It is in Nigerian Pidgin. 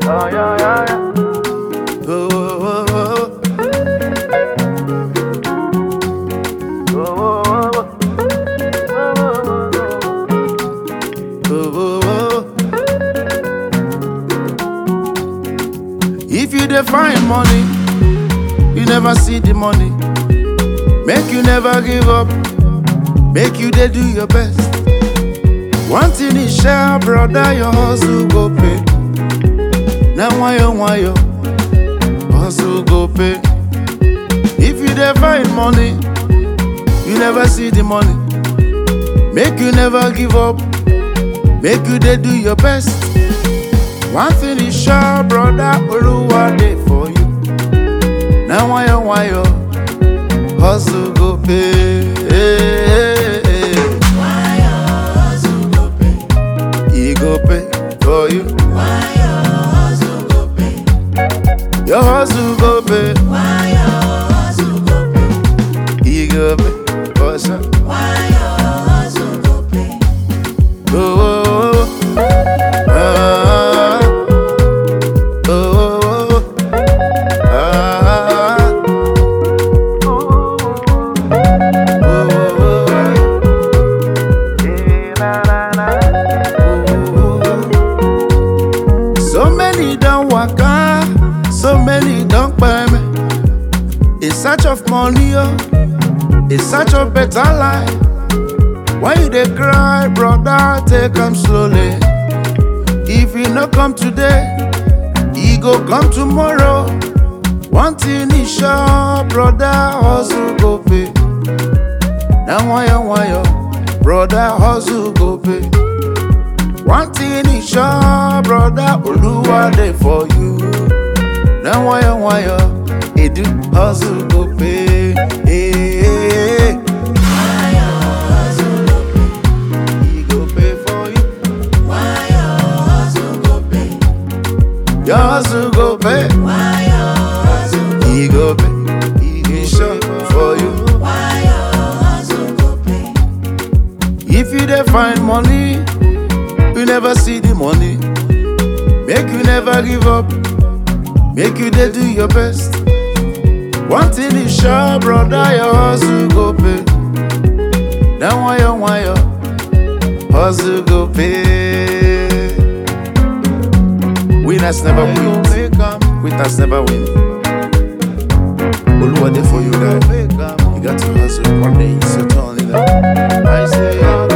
Oh, yeah, yeah, yeah. Oh, oh, oh, oh. Oh, oh, oh, oh. Oh, oh, oh. If you dey find money, you never see the money. Make you never give up. Make you dey do your best. One thing is sure, brother, your hustle go pay. Now wayo wayo, hustle go pay. If you dey find money, you never see the money. Make you never give up. Make you dey do your best. One thing is sure, brother, Oluwa dey for you. Now wayo wayo, hustle go pay. He go pay for you. Your hustle go pay. He go pay for sure. Oh, oh, oh. Ah, oh, oh, oh. Ah, oh, oh, oh. Eh, na, na, na. Oh, oh, oh. So many don't waka, so many don't buy me. In search of money, oh, in search of better life. Why you dey cry, brother? Take am slowly. If you no come today, e go come tomorrow. One thing is sure, brother, hustle go pay. Na wayo wayo, brother, hustle go pay. One thing is sure, brother, Oluwa dey for you. Na wayo wayo, edu hustle go pay. Hey, hey, hey. He go pay for you. Your hustle go pay. He go pay. He go sure for you. If you dey find money, you never see the money. Make you never give up. Make you dey do your best. One thing is sure, brother, your hustle go pay. Now wayo wayo, hustle go pay. Winners never win, quitters never win. Oluwa dey for you, guy. You got to hustle one day, it's your turn, you know. I say,